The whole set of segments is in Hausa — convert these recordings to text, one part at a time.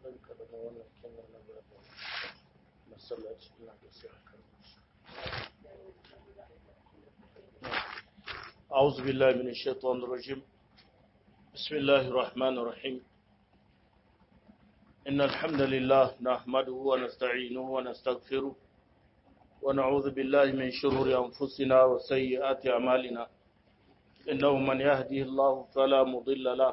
ɗauka daga wannan kenan na gaba masallaci ina da sai a kan أعوذ بالله من الشيطان الرجيم بسم الله الرحمن الرحيم إن الحمد لله نحمده ونستعينه ونستغفره ونعوذ بالله من شرور أنفسنا وسيئات أعمالنا إنه من يهديه الله فلا مضل له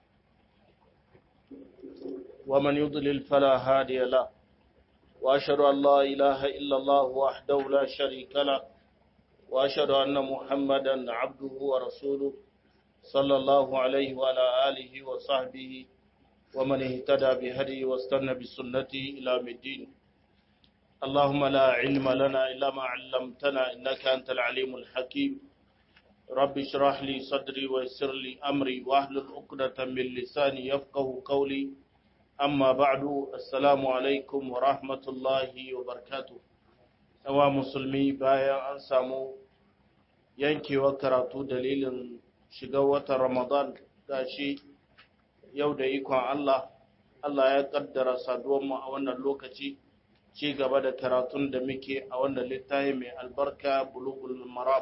ومن يضلل فلا هادي له وأشهد أن لا إله إلا الله وحده لا شريك له وأشهد أن محمدا عبده ورسوله صلى الله عليه وعلى آله وصحبه ومن اهتدى بهديه واستنى بسنته إلى الدين اللهم لا علم لنا إلا ما علمتنا إنك أنت العليم الحكيم رب اشرح لي صدري ويسر لي أمري واحلل عقدة من لساني يفقه قولي أما بعد السلام عليكم ورحمة الله وبركاته yawa musulmi bayan an samu yankewar karatu dalilin shiga watan ramadan gashi yau da ikon Allah Allah ya kaddara saduwanmu a wannan lokaci ci gaba da karatun da muke a wannan littafi mai albarka bulugul maram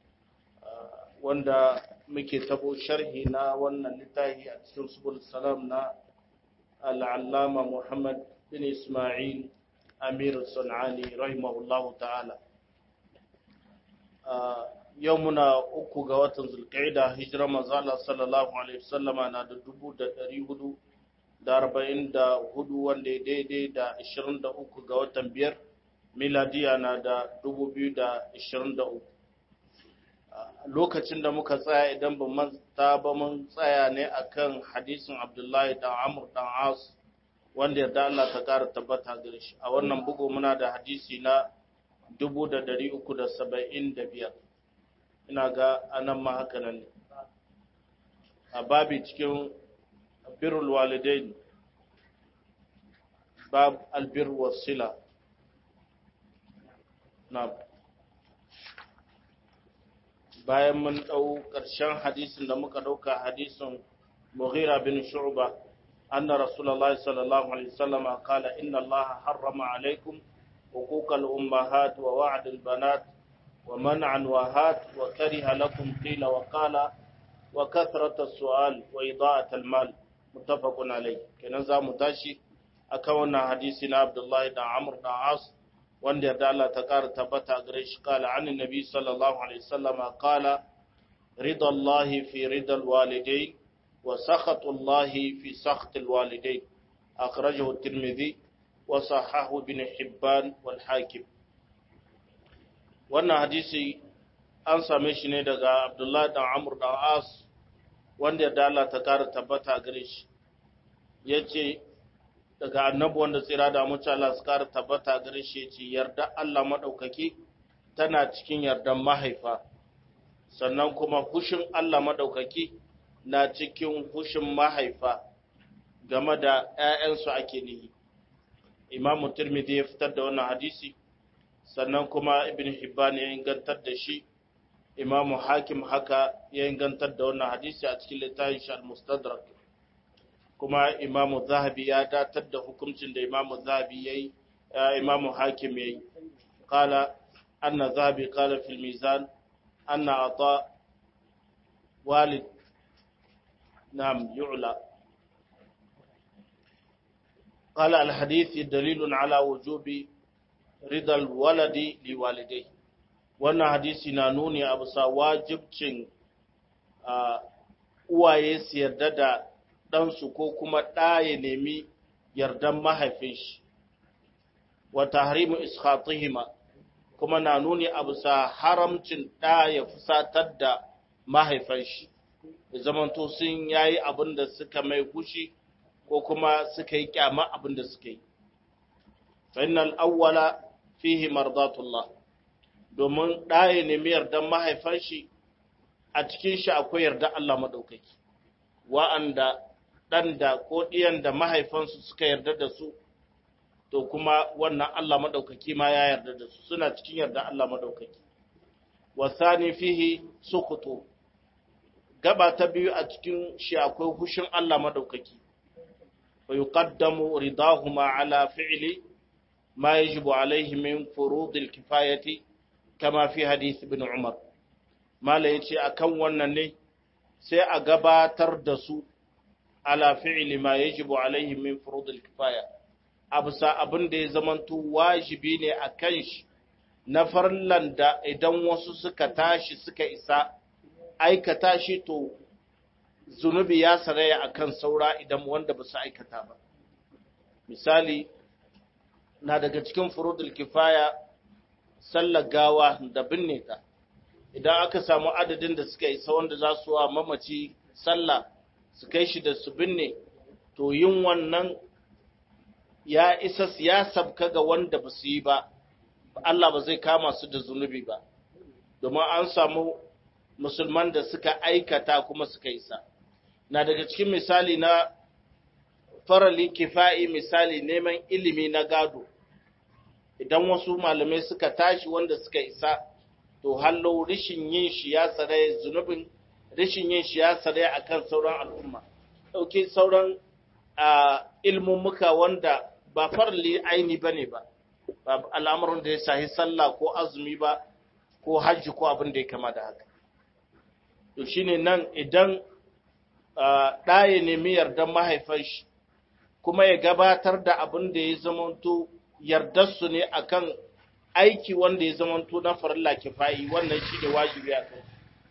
wanda muke tabo sharhi na wannan littafi a cikin subul salam na al'allama Muhammad bin Ismail Amir Sun'ani rahimahullahu ta'ala. Yau muna uku ga watan Zulqa'ida hijirar manzala sallallahu Alaihi wasallama na da dubu da ɗari hudu da arba'in da hudu wanda ya daidai da ashirin da uku ga watan biyar miladiya na da dubu biyu da ashirin da uku. Lokacin da muka tsaya idan ba manta ba mun tsaya ne akan hadisin Abdullahi da Amr dan As wanda yarda Allah ta ƙara tabbata gare shi a wannan bugu muna da hadisi na 375 ina ga anan ma haka nan ne a babi cikin birrul walidain bab albir wasila na bayan mun ɗau ƙarshen hadisin da muka ɗauka hadisin mughira bin shu'ba أن رسول الله صلى الله عليه وسلم قال إن الله حرم عليكم حقوق الأمهات ووعد البنات ومنع وهات وكره لكم قيل وقال وكثرة السؤال وإضاءة المال متفق عليه كنزا متاشي أكونا حديثنا عبد الله بن عمرو بن عاص وان يرد الله تكار تبتا قريش قال عن النبي صلى الله عليه وسلم قال رضا الله في رضا الوالدين وسخط الله في سخط الوالدين أخرجه الترمذي وصححه ابن حبان والحاكم wannan hadisi an same shi ne daga Abdullahi dan Amr dan As wanda ya dala ta kara tabbata gare shi yace daga annabi wanda tsira da mutum Allah su kara tabbata gare shi yace yarda Allah madaukaki tana cikin yardan mahaifa sannan kuma hushin Allah madaukaki na cikin hushin mahaifa game da ‘ya'yansu ake nihi. Imam Tirmidhi ya fitar da wannan hadisi, sannan kuma Ibn Hibban ya ingantar da shi, Imam Hakim haka ya ingantar da wannan hadisi a cikin littafin shi al-Mustadrak. Kuma Imam Zahabi ya datar da hukuncin da Imam Zahabi ya yi, Imam Hakim ya yi. Kala, anna Zahabi kala fil mizan, anna ata walid نعم يعلى قال الحديث دليل على وجوب رضا الولد لوالديه wannan hadisi na nuni a bisa wajibcin uwaye su yarda da ɗansu ko kuma ɗa ya nemi yardan mahaifin shi wa tahrimu iskhatihima kuma na nuni a bisa haramcin ɗa ya fusatar da mahaifin shi da zamanto sun yayi abin da suka mai kushi ko kuma suka yi kyama abin da suka yi fainal awwala fihi mardatullah domin ɗaya nemi yardan mahaifan shi a cikin shi akwai yarda Allah maɗaukaki wa'anda ɗan da ko ɗiyan da mahaifansu suka yarda da su to kuma wannan Allah maɗaukaki ma ya yarda da su suna cikin yarda Allah maɗaukaki wasani fihi sukutu gaba ta biyu a cikin shi akwai hushin Allah maɗaukaki fa yuqaddamu ridahuma ala fi'li ma yajibu alayhi min furud al-kifayati kama fi hadith ibn Umar mala yace akan wannan ne sai a gabatar da su ala fi'li ma yajibu alayhi min furud al-kifaya abusa abin da ya zamanto wajibi ne akan shi na farlan da idan wasu suka tashi suka isa aikata shi to zunubi ya saraya akan saura idan wanda ba su aikata ba misali na daga cikin furudul kifaya sallar gawa da binne ta idan aka samu adadin da suka isa wanda za su wa mamaci sallah su kai shi da su binne to yin wannan ya isa ya sabka ga wanda ba su yi ba Allah ba zai kama su da zunubi ba domin an samu musulman da suka aikata kuma suka isa na daga cikin misali na farali kifa'i misali neman ilimi na gado idan wasu malamai suka tashi wanda suka isa to hallo rishin yin shi ya tsare zunubin rishin yin shi ya tsare akan sauran al'umma dauke sauran ilmummuka wanda ba farali aini bane ba ba al'amuran da ya shahi sallah ko azumi ba ko hajji ko abin da ya kama da haka to shine nan idan ɗaya nemi yardan mahaifan shi kuma ya gabatar da abin da ya zamanto yardarsu ne akan aiki wanda ya zamanto na farilla kifayi wannan shi ne wajibi a kai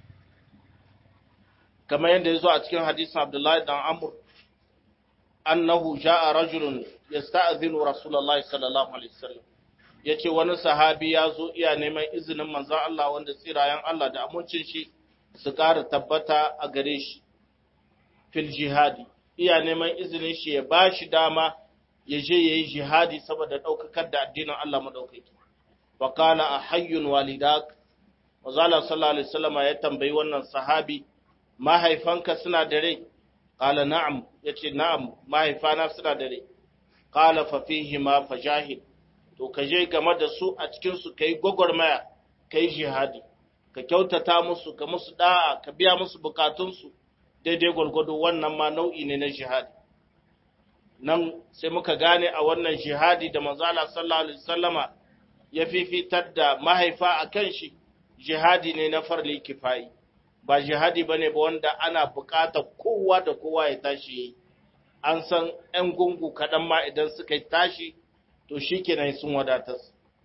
kamar yadda ya zo a cikin hadisin abdullahi dan amur annahu ja'a rajulun yasta'dhinu rasulullahi sallallahu alaihi wasallam yace wani sahabi ya zo iya neman izinin manzon Allah wanda tsirayen Allah da amincin shi su ƙara tabbata a gare shi fil jihadi iya neman izinin shi ya ba shi dama ya je ya yi jihadi saboda ɗaukakar da addinin Allah maɗaukaki. Wa kala a hayyun walidak, Mazala sallallahu Alaihi wasallama ya tambayi wannan sahabi, mahaifanka suna da rai? Kala na'am, ya ce na'am, mahaifana suna da rai. Kala fa fihi ma fa jahid, to ka je game da su a cikinsu ka yi gwagwarmaya, ka yi jihadi, ka kyautata musu, ka musu da'a, ka biya musu bukatunsu, daidai gwargwado wannan ma nau'i ne na jihadi nan sai muka gane a wannan jihadi da manzala sallallahu alaihi wasallama ya fifitar da mahaifa a kan shi jihadi ne na farli kifayi ba jihadi ba ne ba wanda ana buƙatar kowa da kowa ya tashi yi an san 'yan gungu kaɗan ma idan suka yi tashi to shi kenan sun wadatar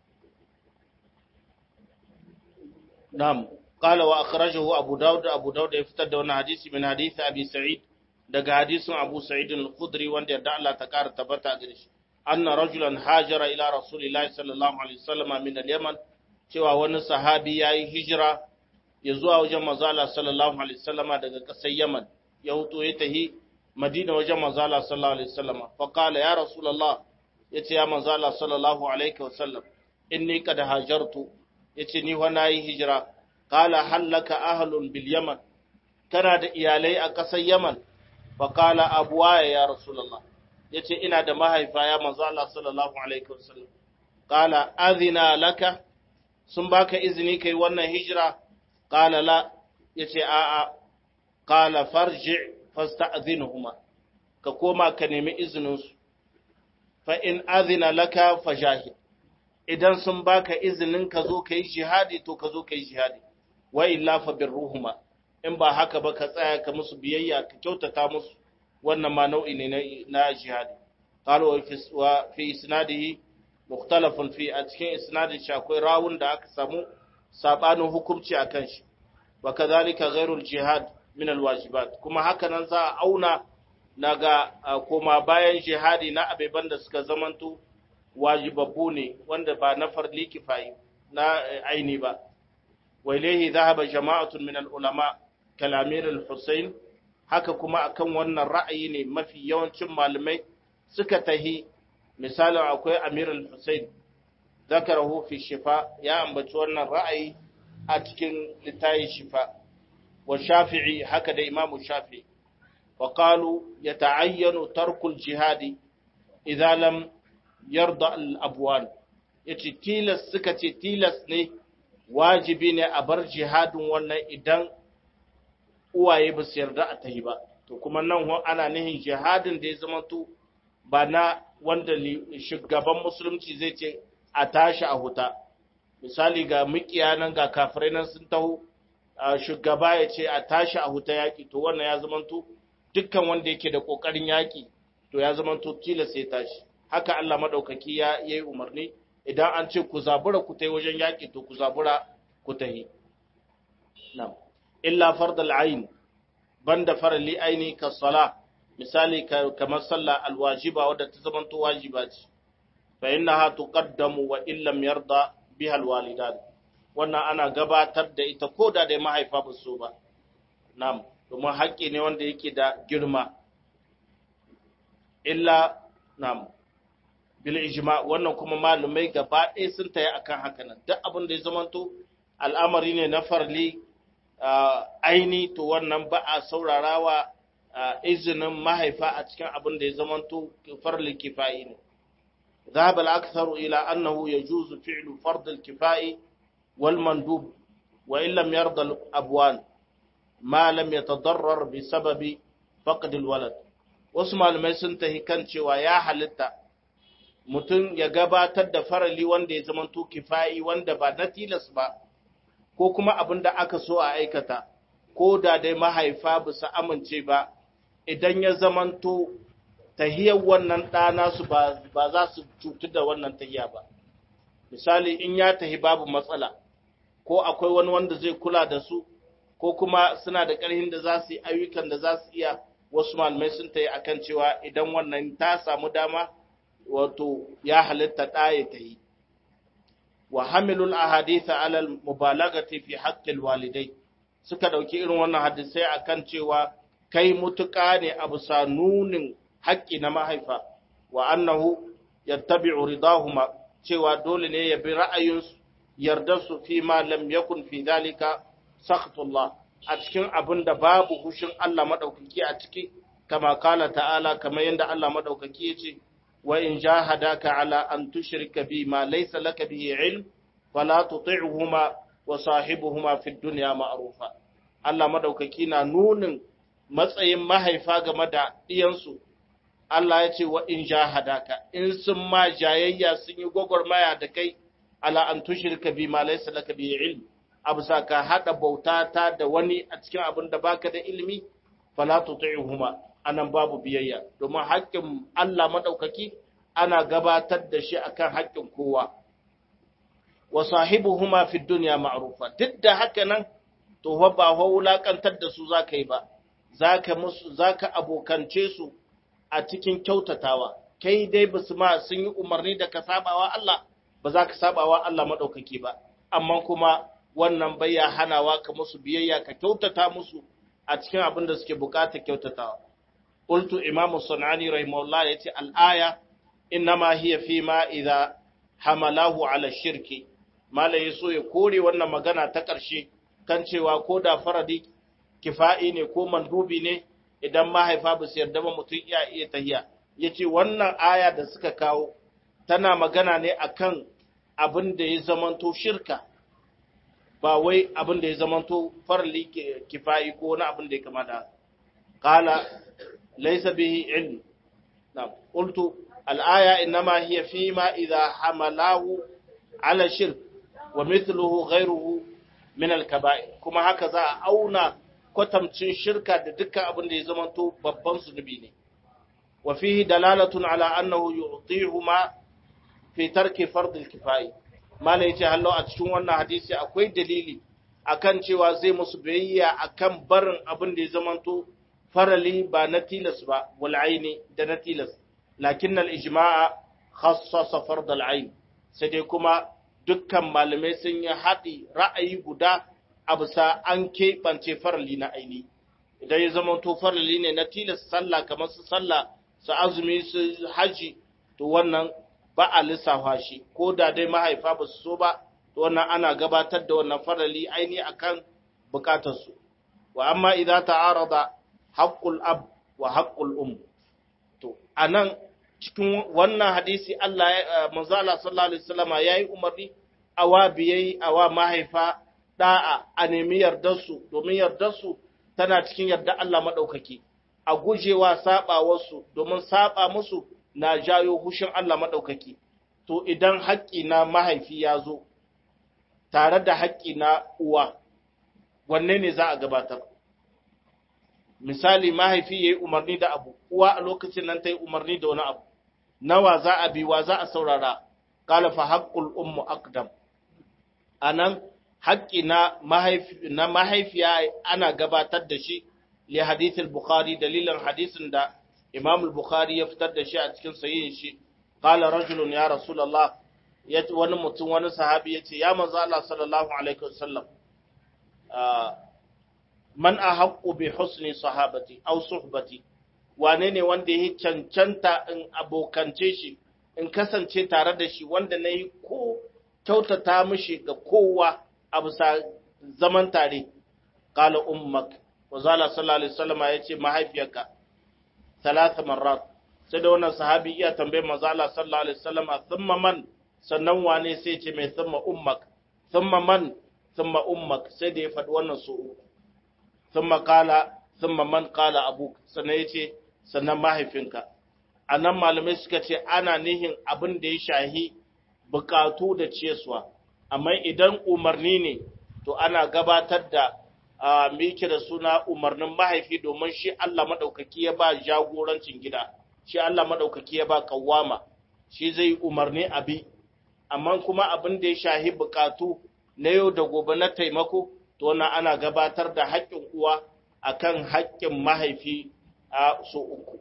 na'am قال وأخرجه أبو داود أبو داود يفتد وانا حديث من حديث أبي سعيد دقى حديث أبو سعيد الخدري وان يدع الله تكار تبتا قريش أن رجلا هاجر إلى رسول الله صلى الله عليه وسلم من اليمن cewa wani sahabi ya yi hijira ya zuwa wajen mazala sallallahu alaihi wasallama daga ƙasar Yaman ya huto ya tahi Madina wajen mazala sallallahu alaihi wasallama fa qala ya rasulullah yace ya mazala sallallahu alaihi wasallam inni qad hajartu yace ni wa nayi hijira qala hallaka ahlun bil yaman kana da iyalai a ƙasar Yaman fa qala abuwaya ya rasulullah yace ina da mahaifa ya manzo Allah sallallahu alaihi wasallam qala adhina laka sun baka izini kai wannan hijira qala la yace a a qala farji fasta'dhinuhuma ka koma ka nemi izinin su fa in adhina laka fajahid idan sun baka izinin ka zo kai jihadi to ka zo kai jihadi wa illa fa birruhuma in ba haka ba ka tsaya ka musu biyayya ka kyautata musu wannan ma nau'i ne na jihadi qala wa fi isnadihi mukhtalafun fi a cikin isnadin shi akwai rawun da aka samu sabanin hukunci akan shi wa kadhalika ghairul jihad min alwajibat kuma haka nan za a auna naga koma bayan jihadi na abeban da suka zamanto wajibabbu ne wanda ba na farli kifayi na aini ba wa ilayhi dhahaba jama'atun min al-ulama kalamir al-Husayn haka kuma akan wannan ra'ayi ne mafi yawancin malamai suka tahi misalin akwai Amir al-Husayn zakarahu fi shifa ya ambaci wannan ra'ayi a cikin littayin shifa wa Shafi'i haka da Imam Shafi'i wa qalu yata'ayyanu tarkul jihadi idza lam yarda al-abwan yace tilas suka ce tilas ne wajibi ne a bar jihadin wannan idan uwaye ba su yarda a tahi ba to kuma nan ana nihin jihadin da ya zama to ba na wanda shugaban musulunci zai ce a tashi a huta misali ga mukiya nan ga kafirai nan sun taho shugaba ya ce a tashi a huta yaƙi to wannan ya zamanto dukkan wanda yake da ƙoƙarin yaƙi to ya zamanto tilas ya tashi haka Allah maɗaukaki ya yi umarni idan an ce ku zabura ku ta wajen yaƙi to ku zabura ku ta yi illa fardal ayin banda farali aini ka sala misali kamar sallah alwajiba wadda ta zamanto wajiba ce fa innaha tuqaddamu wa illam yarda biha alwalidan wannan ana gabatar da ita ko da dai mahaifa ba so ba na'am domin haƙƙi ne wanda yake da girma illa na'am bil ijma wannan kuma malumai gaba ɗaya sun tayi akan haka nan duk abin da ya zamanto al'amari ne na farli aini to wannan ba a saurarawa izinin mahaifa a cikin abin da ya zamanto farli kifayi ne ذهب الأكثر إلى أنه يجوز فعل فرض الكفاء والمندوب وإن لم يرضى الأبوان ما لم يتضرر بسبب فقد الولد wasu malamai sun tahi kan cewa ya halitta mutum ya gabatar da farali wanda ya zamanto kifayi wanda ba na tilas ba ko kuma abin da aka so a aikata ko da dai mahaifa ba su amince ba idan ya zamanto tahiyar wannan ɗana su ba za su cutu da wannan tahiya ba misali in ya tahi babu matsala ko akwai wani wanda zai kula da su ko kuma suna da ƙarhin da za su yi ayyukan da za su iya wasu malamai sun tayi akan cewa idan wannan ta samu dama wato ya halitta ɗaya ta yi wa hamilul ahaditha alal mubalagati fi haqqil walidai suka dauki irin wannan hadisai akan cewa kai mutuka ne a bisa nunin haƙƙi na mahaifa wa annahu yattabi'u ridahuma cewa dole ne ya bi ra'ayinsu yarda su fi ma lam yakun fi dalika sakhtullah a cikin abin da babu hushin Allah madaukaki a ciki kama kala ta'ala kamar yadda Allah madaukaki ya ce wa in jahadaka ala an tushrika bi ma laysa laka bihi ilm fala tuti'huma wa sahibuhuma fid dunya ma'rufa Allah madaukaki na nunin matsayin mahaifa game da iyansu Allah ya ce wa in jahadaka in sun ma jayayya sun yi gwagwarmaya da kai ala an tushrika bi ma laysa laka bihi ilm absa ka hada bauta ta da wani a cikin abin da baka da ilimi fala tuti'huma anan babu biyayya domin haƙƙin Allah madaukaki ana gabatar da shi akan haƙƙin kowa wa sahibuhuma fi dunya ma'rufa duk da haka nan to fa ba fa wulakantar da su zaka yi ba zaka musu zaka abokance su a cikin kyautatawa kai dai basu ma sun yi umarni da ka sabawa Allah ba za ka sabawa Allah madaukaki ba amma kuma wannan bai ya hanawa ka musu biyayya ka kyautata musu a cikin abin da suke bukata kyautatawa qultu imamu sunani rahimahullah yace al-aya innama hiya fi ma idza hamalahu ala shirki malai so ya kore wannan magana ta ƙarshe kan cewa ko da faradi kifa'i ne ko mandubi ne idan mahaifa ba su yarda ba mutum iya iya tahiya yace wannan aya da suka kawo tana magana ne akan abin da ya zamanto shirka ba wai abin da ya zamanto farli kifayi ko wani abin da ya kama da qala laysa bihi ilm na qultu al-aya inma hiya fi ma idha hamalahu ala shirk wa mithluhu ghayruhu min al-kaba'ir kuma haka za a auna kwatamcin shirka da dukkan abin da ya zamanto babban zunubi ne wa fihi dalalatun ala annahu yu'tihuma fi tarki fard al-kifayi mala yace hallo a cikin wannan hadisi akwai dalili akan cewa zai musu biyayya akan barin abin da ya zamanto farali ba na tilas ba wal aini da na tilas lakin al ijma'a khassasa fard al ain sai dai kuma dukkan malamai sun yi haɗi ra'ayi guda a bisa an keɓance farali na aini idan ya zamanto farali ne na tilas sallah kamar su sallah su azumi su haji to wannan ba a lissafa shi ko da dai mahaifa ba su so ba to wannan ana gabatar da wannan farali aini akan bukatarsu wa amma idza ta'arada haqqul ab wa haqqul um to anan cikin wannan hadisi Allah manzo Allah sallallahu alaihi wasallama yayi umarni awa biyai awa mahaifa da'a a nemi yardar su domin yardar su tana cikin yarda Allah madaukaki a gujewa saba wasu domin saba musu na jayo hushin Allah maɗaukaki, to idan haƙƙi na mahaifi ya zo, tare da haƙƙi na uwa, wanne ne za a gabatar? Misali, mahaifi ya yi umarni da abu, uwa a lokacin nan ta yi umarni da wani abu, nawa za a bi wa za a saurara, ƙalafa haƙƙul ummu akdam. A nan, haƙƙi na mahaifiya ana gabatar da shi, li hadithul Bukhari dalilin hadisin da Imam al-Bukhari ya fitar da shi a cikin sahihin shi qala rajulun ya rasulullah wani mutum wani sahabi yace ya manzo Allah sallallahu alaihi wasallam man ahaqqu bi husni sahabati aw suhbati wane ne wanda yake cancanta in abokance shi in kasance tare da shi wanda nayi ko kyautata mishi ga kowa a bisa zaman tare qala ummak wa zala sallallahu alaihi wasallam yace mahaifiyarka talata marrat sai da wannan sahabi iya tambayar manzo Allah sallallahu alaihi wasallam thumma man sannan wane sai ce mai thumma ummak thumma man thumma ummak sai da ya faɗi wannan su uku thumma qala thumma man qala abuk sannan yace sannan mahaifinka anan malamai suka ce ana nihin abin da ya shahi bukatu da ciyaswa amma idan umarni ne to ana gabatar da a miki da suna umarnin mahaifi domin shi Allah maɗaukaki ya ba jagorancin gida, shi Allah maɗaukaki ya ba kawama, shi zai umarni abi, amma kuma abin da ya shahi bukatu na yau da gobe na taimako, to wannan ana gabatar da haƙƙin uwa akan haƙƙin mahaifi a so uku.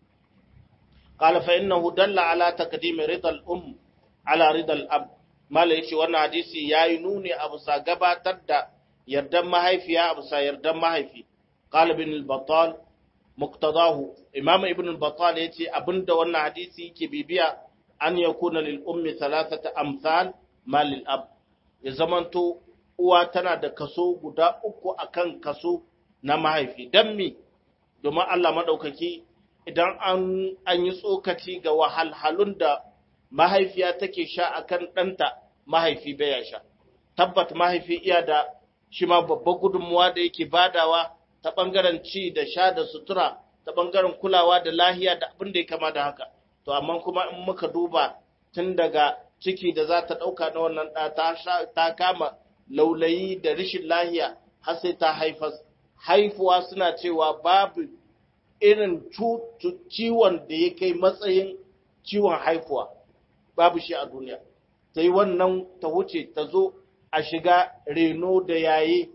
Qala fa innahu dalla ala taqdimi ridal um ala ridal ab. Mala yace wannan hadisi yayi nuni a bisa gabatar da yardan mahaifiya a bisa yardan mahaifi qala ibn al-battal muqtadahu imam ibn al-battal yace abinda wannan hadisi yake bibiya an yakuna lil ummi thalathata amsal ma lil ab ya zamanto uwa tana da kaso guda uku akan kaso na mahaifi dan mi domin Allah madaukaki idan an an yi tsokaci ga wahalhalun da mahaifiya take sha akan ɗanta mahaifi baya sha tabbat mahaifi iya da shi ma babban gudunmuwa da yake badawa ta ɓangaren ci da sha da sutura ta ɓangaren kulawa da lahiya da abin da ya kama da haka to amma kuma in muka duba tun daga ciki da za ta ɗauka na wannan ɗa ta kama laulayi da rishin lahiya har sai ta haifas haifuwa suna cewa babu irin ciwon da ya kai matsayin ciwon haifuwa babu shi a duniya ta yi wannan ta wuce ta zo a shiga reno da yayi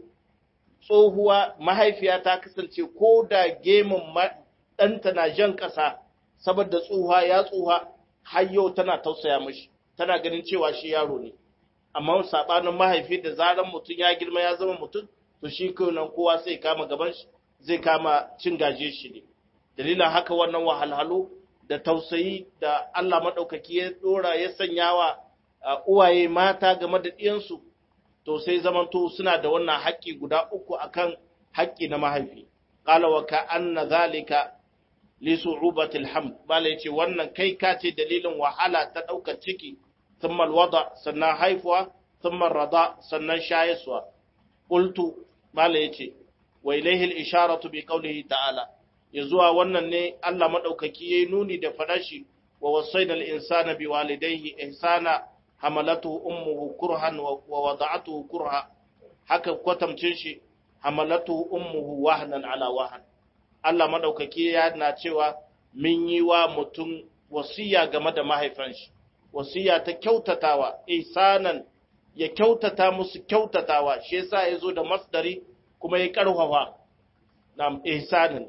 tsohuwa mahaifiya ta kasance ko da gemun ɗanta na jan ƙasa saboda tsohuwa ya tsohuwa har yau tana tausaya mashi tana ganin cewa shi yaro ne amma saɓanin mahaifi da zaran mutum ya girma ya zama mutum to shi nan kowa sai kama gaban shi zai kama cin gaje shi ne dalilin haka wannan wahalhalu da tausayi da Allah maɗaukaki ya ɗora ya sanya wa uwaye mata game da ɗiyansu to sai zamanto suna da wannan haƙƙi guda uku akan haƙƙi na mahaifi qala wa ka anna zalika li su'ubati alhamd bala yace wannan kai ka ce dalilin wahala ta ɗaukar ciki thumma alwada sannan haifuwa thumma rada sannan shayiswa qultu bala yace wa ilayhi al-isharatu bi qawlihi ta'ala yazuwa wannan ne Allah madaukaki yayi nuni da fadashi wa wasaina al-insana biwalidayhi ihsana hamalatu ummuhu kurhan wa wada'atuhu kurha haka kwatamcin shi hamalatu ummuhu wahnan ala wahn Allah madaukaki ya na cewa min yi wa mutum wasiya game da mahaifan shi wasiya ta kyautatawa ihsanan ya kyautata musu kyautatawa shi yasa yazo da masdari kuma ya karfafa nam ihsanan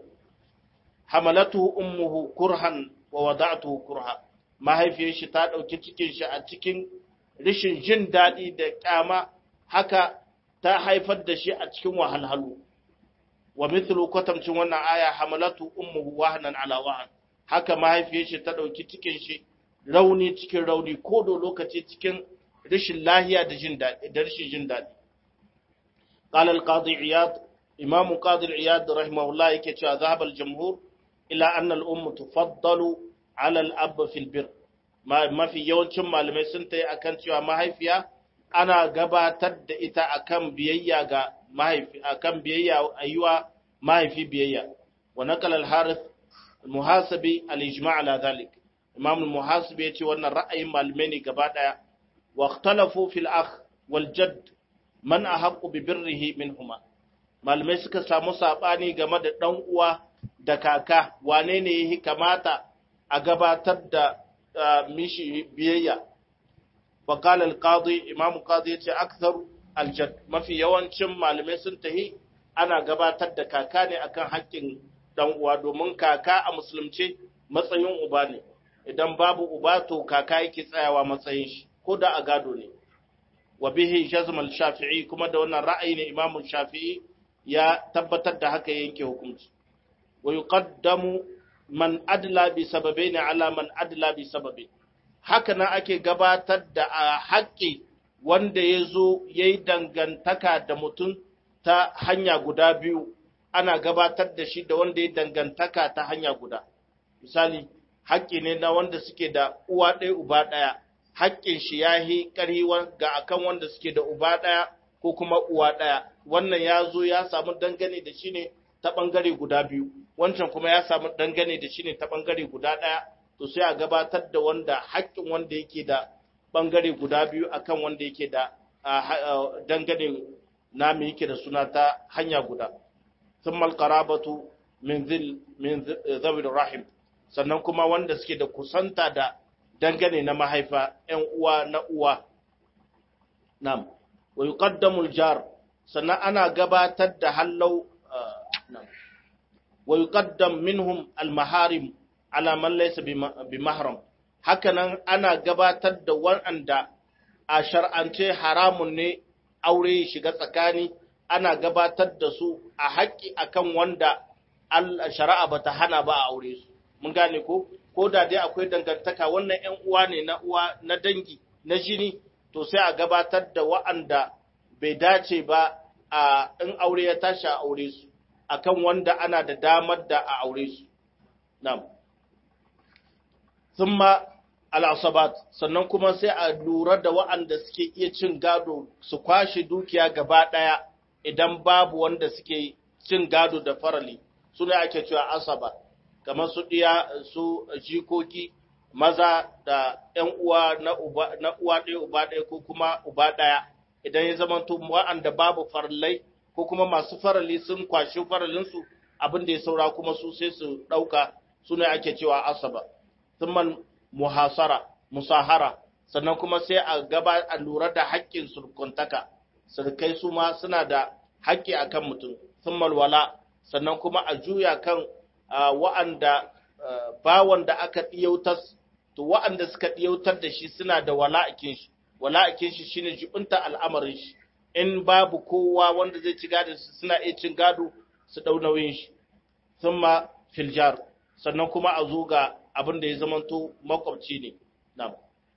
hamalatu ummuhu kurhan wa wada'atuhu kurha mahaifiyar shi ta dauki cikin shi a cikin rishin jin daɗi da ƙyama haka ta haifar da shi a cikin wahalhalu wa mithlu kwatamcin wannan aya hamalatu ummuhu wahnan ala wahn haka mahaifiyar shi ta ɗauki cikin shi rauni cikin rauni ko da lokaci cikin rishin lahiya da jin daɗi da rishin jin daɗi qala al-qadi iyad imam qadi iyad rahimahullah yake cewa zahaba al-jumhur ila anna al-umm tufaddalu ala al-ab fi al-birr mafi yawancin malamai sun ta yi akan cewa mahaifiya ana gabatar da ita akan biyayya ga mahaifi akan biyayya ayyuwa mahaifi biyayya wa naqala al-harith al-muhasabi al-ijma' ala dhalik imam al-muhasib ya ce wannan ra'ayin malamai ne gaba daya wa ikhtalafu fil akh wal jadd man ahaqqu bi birrihi minhuma malamai suka samu sabani game da dan uwa da kaka wane ne yake kamata a gabatar da mishi biyayya fa qala al-qadi imam qadi yace akthar al-jadd mafi yawancin malamai sun tahi ana gabatar da kaka ne akan haƙƙin dan uwa domin kaka a musulunce matsayin uba ne idan babu uba to kaka yake tsayawa matsayin shi ko da a gado ne wa bihi jazm al-shafi'i kuma da wannan ra'ayi ne imamu shafi'i ya tabbatar da haka yanke hukunci wa yuqaddamu man adla bi sababaini ala man adla bi sababi haka nan ake gabatar da a haƙƙi wanda ya zo ya yi dangantaka da mutum ta hanya guda biyu ana gabatar da shi da wanda ya dangantaka ta hanya guda misali haƙƙi ne na wanda suke da uwa ɗaya uba ɗaya haƙƙin shi ya yi ƙarhi ga akan wanda suke da uba ɗaya ko kuma uwa ɗaya wannan ya zo ya samu dangane da shi ne ta ɓangare guda biyu wancan kuma ya samu dangane da shi ne ta ɓangare guda ɗaya to sai a gabatar da wanda haƙƙin wanda yake da ɓangare guda biyu akan wanda yake da dangane na mai yake da suna ta hanya guda sun malkarabatu min zawil rahim sannan kuma wanda suke da kusanta da dangane na mahaifa ‘yan uwa na uwa nam wa yuqaddamul jar sannan ana gabatar da hallau wa yuqaddam minhum al-maharim ala man laysa bi mahram hakanan ana gabatar da wanda a shar'ance haramun ne aure shiga tsakani ana gabatar da su a haƙƙi akan wanda shari'a bata hana ba a aure su mun gane ko ko da dai akwai dangantaka wannan ƴan uwa ne na uwa na dangi na jini to sai a gabatar da wa'anda bai dace ba a in aure ya tashi a aure su akan wanda ana da damar da a aure su na'am thumma al'asabat sannan kuma sai a lura da wa'anda suke iya cin gado su kwashe dukiya gaba ɗaya idan babu wanda suke cin gado da farali suna ake cewa asaba kamar su ɗiya su jikoki maza da ‘yan uwa na uwa ɗaya uba ɗaya ko kuma uba ɗaya idan ya zama wa'anda babu farallai ko kuma masu farali sun kwashi faralinsu abin da ya saura kuma su sai su ɗauka suna ake cewa asaba. Thumman muhasara musahara sannan kuma sai a gaba a lura da haƙƙin surkuntaka surkai su ma suna da haƙƙi akan mutum sun malwala sannan kuma a juya kan wa'anda bawan da aka ɗiyautar to wa'anda suka ɗiyautar da shi suna da wala'akin shi wala'akin shi shine jibinta al'amarin shi in babu kowa wanda zai ci gado suna iya cin gado su ɗau nauyin shi thumma filjar sannan kuma a zo ga abin da ya zamanto makwabci ne na'am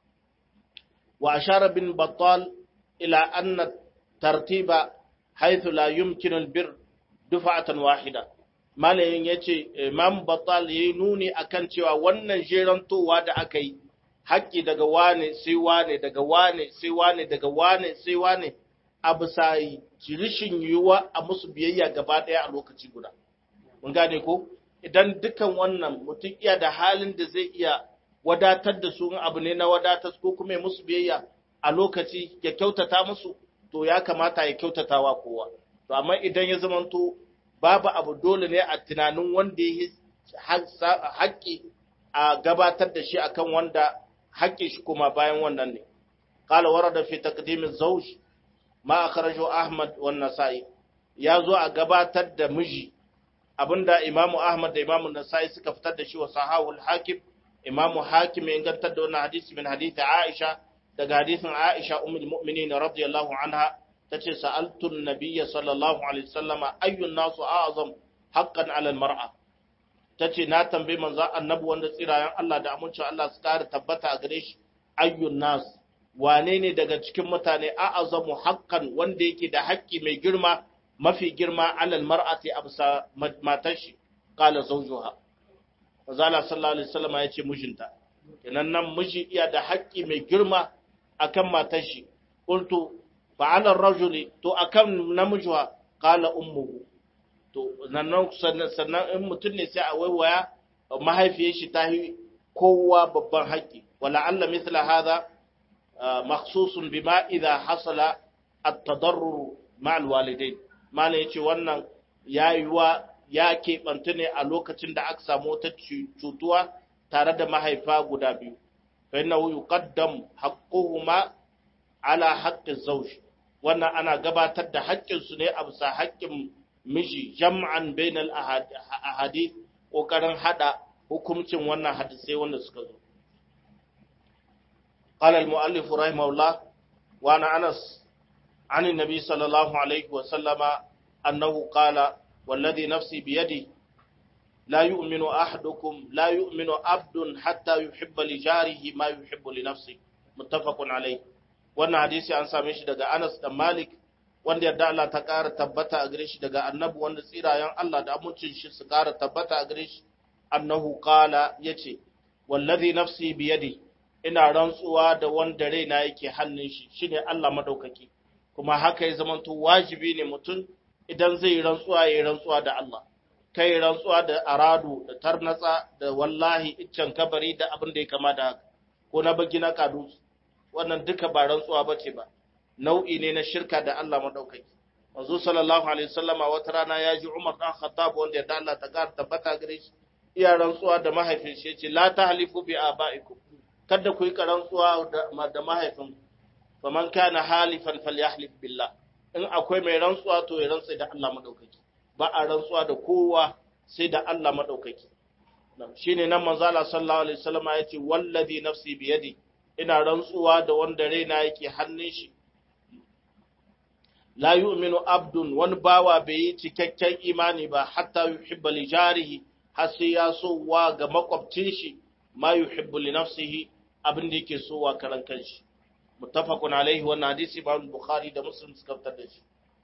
wa ashara bin battal ila anna tartiba haythu la yumkinu albir dufa'atan wahida malayin yace imam battal yayi nuni akan cewa wannan jerantowa da aka yi haƙƙi daga wane sai wane daga wane sai wane daga wane sai wane a bisa rishin yiwuwa a musu biyayya gaba ɗaya a lokaci guda mun gane ko idan dukan wannan mutum iya da halin da zai iya wadatar da su abu ne na wadatar ko kuma musu biyayya a lokaci ya kyautata musu to ya kamata ya kyautata wa kowa to amma idan ya zamanto babu abu dole ne a tunanin wanda ya haƙƙi a gabatar da shi akan wanda haƙƙi shi kuma bayan wannan ne qala warada fi taqdim az-zawj ma akhrajahu ahmad wan nasa'i ya zo a gabatar da miji abinda Imamu Ahmad da Imamu Nasa'i suka fitar da shi wa sahawul hakim Imamu Hakim ya ingantar da wannan hadisi min hadisi Aisha daga hadisin Aisha ummul mu'minin radiyallahu anha tace sa'altu an-nabiyya sallallahu alaihi wasallam ayyun nasu a'zam haqqan 'ala al-mar'a tace na tambayi manzo annabi wanda tsirayen Allah da amincin Allah su kare tabbata a gare shi ayyun nas wane ne daga cikin mutane a'azamu haqqan wanda yake da haƙƙi mai girma mafi girma alal mar'ati absa matar shi qala zawjuha Fazala sallallahu alaihi wasallam ya ce mijinta kenan nan miji iya da haƙƙi mai girma akan matar shi qultu fa ala rajuli to akan namiji qala ummuhu to nan sannan in mutum ne sai a waiwaya mahaifiyar shi ta yi kowa babban haƙƙi wala alla mithla hadha makhsusun bima idha hasala at-tadarrur ma'al walidain malam yace wannan yayuwa ya keɓanta ne a lokacin da aka samu wata cutuwa tare da mahaifa guda biyu fa innahu yuqaddam haqquhuma ala haqqi zawj wannan ana gabatar da haƙƙin su ne a bisa haƙƙin miji jam'an bainal ahadith kokarin hada hukuncin wannan hadisai wanda suka zo قال المؤلف رحمه الله وانا انس عن النبي صلى الله عليه وسلم انه قال والذي نفسي بيده لا يؤمن احدكم لا يؤمن عبد حتى يحب لجاره ما يحب لنفسه متفق عليه wannan hadisi an same shi daga Anas da Malik wanda yadda Allah ta ƙara tabbata a gare shi daga annabi wanda tsirayen Allah da amincin shi su ƙara tabbata a gare shi annahu qala yace wallazi nafsi biyadi ina rantsuwa da wanda raina yake hannun shi shine Allah madaukaki kuma haka ya zamanto wajibi ne mutum idan zai rantsuwa ya rantsuwa da Allah kai rantsuwa da aradu da tarnatsa da wallahi iccen kabari da abin da ya kama da haka ko na bagi na kadu wannan duka ba rantsuwa bace ba nau'i ne na shirka da Allah madaukaki manzo sallallahu alaihi wasallama wata rana ya ji Umar dan Khattab wanda ya da Allah ta gar tabbata gare shi iya rantsuwa da mahaifin shi yace la tahlifu bi abaikum kada ku yi karantsuwa da mahaifin faman kana halifan falyahlif billah in akwai mai rantsuwa to ya rantsa da Allah madaukaki ba a rantsuwa da kowa sai da Allah madaukaki shine nan manzo Allah sallallahu alaihi wasallam ya ce wallazi nafsi biyadi ina rantsuwa da wanda raina yake hannun shi la yu'minu abdun wani bawa bai yi cikakken imani ba hatta yuhibba li jarihi har sai ya so wa ga makwabcin shi ma yuhibbu li nafsihi abin da yake so wa karan kanshi muttafaqun alaihi wannan hadisi Imam Bukhari da Muslim suka fitar da shi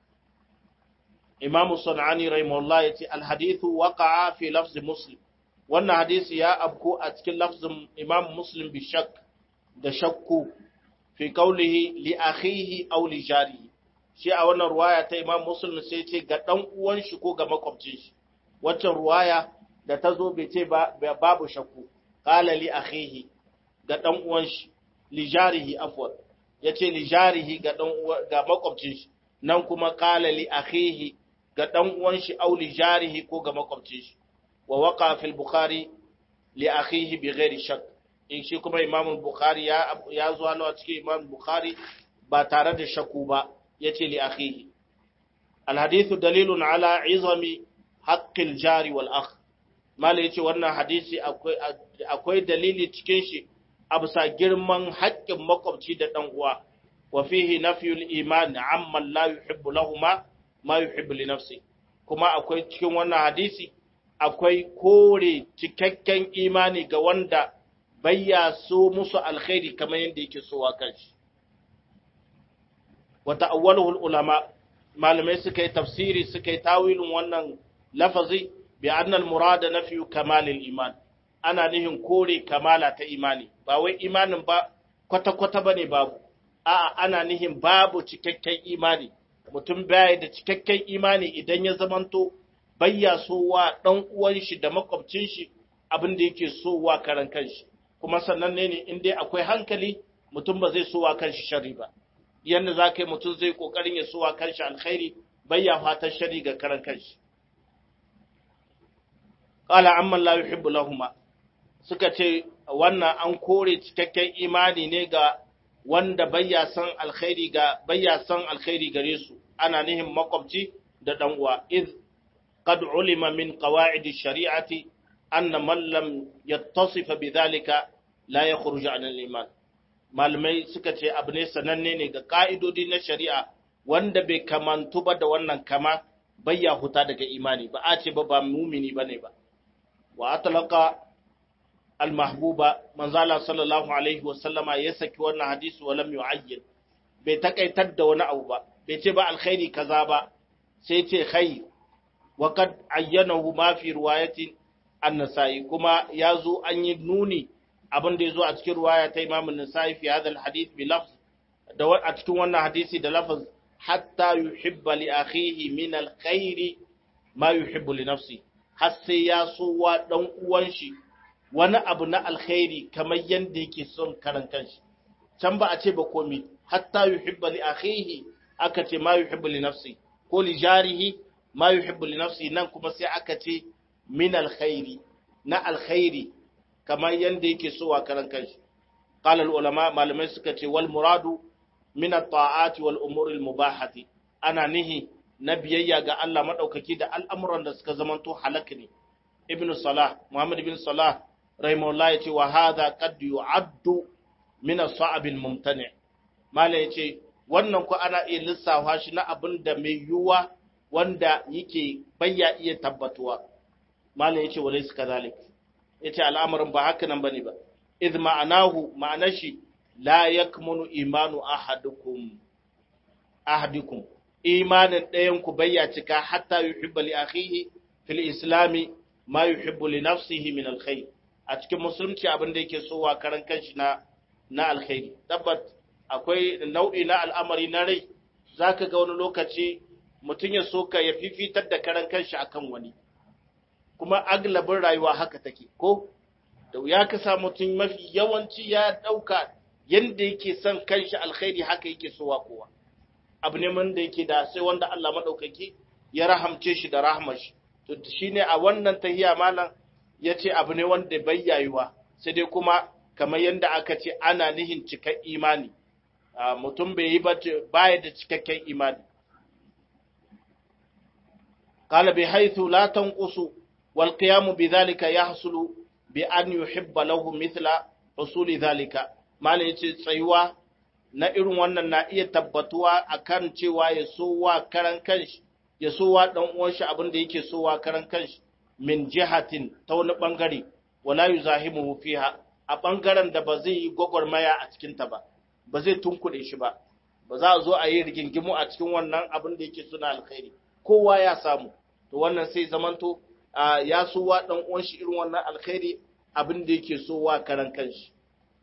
Imam Sunani rahimahullah yace al hadithu waqa'a fi lafz Muslim wannan hadisi ya abko a cikin lafzin Imam Muslim bi shak da shakku fi qawlihi li akhihi aw li jarihi shi a wannan ruwaya ta Imam Muslim sai ce ga dan uwan shi ko ga makwabcin shi waccan ruwaya da ta zo bai ce babu shakku qala li akhihi ga dan uwan shi li jarihi afwan yace li jarihi ga dan ga makwabcin shi nan kuma qala li akhihi ga dan uwan shi aw li jarihi ko ga makwabcin shi wa waqa fil bukhari li akhihi bi ghairi shakk in shi kuma imam bukhari ya ya zo a cikin imam bukhari ba tare da shakku ba yace li akhihi al hadithu dalilun ala izami haqqil jari wal akh mala yace wannan hadisi akwai akwai dalili cikin shi a bisa girman haƙƙin makwabci da ɗan uwa wa fihi nafyul iman amman la yuhibbu lahuma ma yuhibbu li nafsi kuma akwai cikin wannan hadisi akwai kore cikakken imani ga wanda bayya so musu alkhairi kamar yadda yake so wa kanshi wa ta'awwaluhu ulama malamai suka yi tafsiri suka yi tawilin wannan lafazi bi anna al-murada nafyu kamalil iman ana nihin kore kamala ta imani ba wai imanin ba kwata-kwata ba ne babu a'a ana nihin babu cikakken imani mutum baya da cikakken imani idan ya zamanto bayya sowa ɗan uwan shi da makwabcin shi abin da yake sowa karan kanshi kuma sannan ne in dai akwai hankali mutum ba zai sowa kanshi shari ba yanda za ka yi mutum zai kokarin ya sowa kanshi alkhairi bayya fatan shari ga karan kanshi qala amma la yuhibbu lahuma suka ce wannan an kore cikakken imani ne ga wanda bayya san alkhairi ga bayya san alkhairi gare su ana nihin makwabci da dan uwa iz qad ulima min qawaid ash-shari'ati anna man lam yattasif bidhalika la yakhruju an al-iman malamai suka ce abu ne sananne ne ga ka'idodi na shari'a wanda bai kamantu ba da wannan kama bayya huta daga imani ba a ce ba ba mumini bane ba wa atlaqa al-mahbuba manzala sallallahu alaihi wasallama ya saki wannan hadisi wa lam yu'ayyin bai takaitar da wani abu ba bai ce ba alkhairi kaza ba sai ce khair wa kad ayyanahu ma fi riwayatin an-nasa'i kuma yazo an yi nuni abin da yazo a cikin riwaya ta Imam an-Nasa'i fi hadha al-hadith bi lafz da a cikin wannan hadisi da lafaz hatta yuhibba li akhihi min al-khairi ma yuhibbu li nafsi har sai ya so wa dan uwan shi wani abu na alkhairi kamar yanda yake son karan kanshi can ba a ce ba komi hatta yuhibba li akhihi aka ce ma yuhibbu li nafsi ko li jarihi ma yuhibbu li nafsi nan kuma sai aka ce min alkhairi na alkhairi kamar yanda yake so wa karan kanshi qala ulama malamai suka ce wal muradu min at-ta'ati wal umuri al-mubahati ana nihi na biyayya ga Allah madaukaki da al'amuran da suka zamanto halak ne ibnu salah muhammad ibn salah rahimahullah yace wa hadha qad yu'addu min as-sa'ab al-mumtani mala yace wannan ko ana iya lissafa shi na abin da mai yuwa wanda yake bayya iya tabbatuwa mala yace walaysa kadhalik yace al'amarin ba haka nan bane ba idh ma'anahu ma'anar shi la yakmunu imanu ahadukum ahadikum imanin ɗayan ku bayya cika hatta yuhibba li akhihi fil islami ma yuhibbu li nafsihi min alkhair a cikin musulunci abin da yake so wa karan kanshi na na alkhairi tabbat akwai nau'i na al'amari na rai zaka ga wani lokaci mutum ya soka ya fifitar da karan kanshi akan wani kuma aglabin rayuwa haka take ko da ya kasa mutum mafi yawanci ya ɗauka yadda yake son kanshi alkhairi haka yake sowa kowa abu ne wanda yake da sai wanda Allah maɗaukaki ya rahamce shi da rahmar shi to shine a wannan tahiya malam ya ce abu ne wanda bai yayuwa sai dai kuma kamar yadda aka ce ana nihin cikar imani mutum bai yi baya da cikakken imani قال بحيث لا تنقص والقيام بذلك يحصل بأن يحب له مثل حصول ذلك malai yace tsayuwa na irin wannan na iya tabbatuwa akan cewa ya sowa karan kanshi ya sowa dan uwan shi abin da yake sowa karan kanshi min jihatin ta wani bangare wala yuzahimu fiha a bangaren da ba zai yi gwagwarmaya a cikin ta ba ba zai tunkuɗe shi ba ba za a zo a yi rigingimu a cikin wannan abin da yake suna alkhairi kowa ya samu to wannan sai zamanto ya sowa dan uwan shi irin wannan alkhairi abin da yake sowa karan kanshi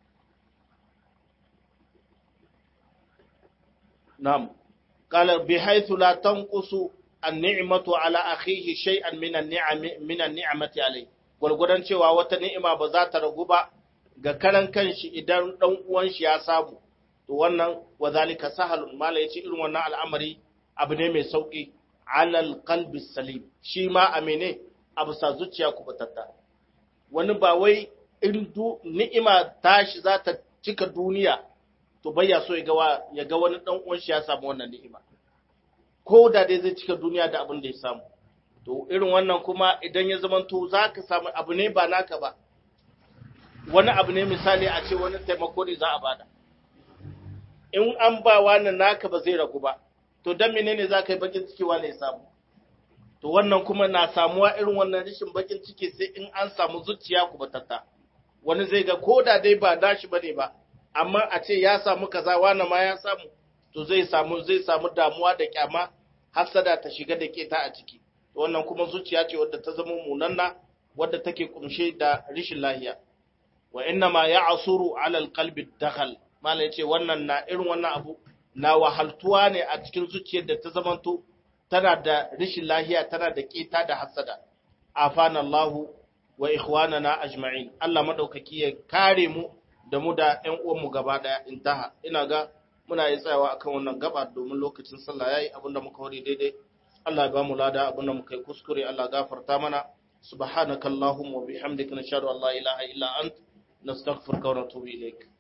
نعم قال بحيث لا تنقص النعمة على أخيه شيئا من النعم من النعمة عليه gwargwadon cewa wata ni'ima ba za ta ragu ba ga karan kanshi idan dan uwan shi ya samu to wannan wa zalika sahalun mala yace irin wannan al'amari abu ne mai sauki alal qalbi salim shi ma amene abu sa zuciya kubutatta wani ba wai in ni'ima tashi za ta cika duniya to bai ya so ya ga wani dan uwan shi ya samu wannan ni'ima ko da dai zai cika duniya da abin da ya samu to irin wannan kuma idan ya zama to zaka samu abu ne ba naka ba wani abu ne misali a ce wani taimako ne za a bada in an ba wani naka ba zai ragu ba to dan menene za ka yi bakin ciki wani ya samu to wannan kuma na samuwa irin wannan rashin bakin ciki sai in an samu zuciya ku batatta wani zai ga ko da dai ba dashi bane ba amma a ce ya samu kaza wani ma ya samu to zai samu zai samu damuwa da kyama hasada ta shiga da keta a ciki to wannan kuma zuciya ce wadda ta zama munanna wadda take kumshe da rishin lahiya wa inna ma ya'suru 'ala al-qalbi dakhal mala yace wannan na irin wannan abu na wahaltuwa ne a cikin zuciyar da ta zamanto tana da rishin lahiya tana da keta da hasada afana Allah wa ikhwanana ajma'in Allah madaukaki ya kare mu da mu da ƴan uwanmu gaba ɗaya intaha ina ga muna yi tsayawa akan wannan gaba domin lokacin sallah yayi abinda muka wari daidai Allah ya ba mu lada abinda muka yi kuskure Allah gafarta mana subhanakallahumma wa bihamdika nashhadu an la ilaha illa ant nastaghfiruka wa natubu ilaik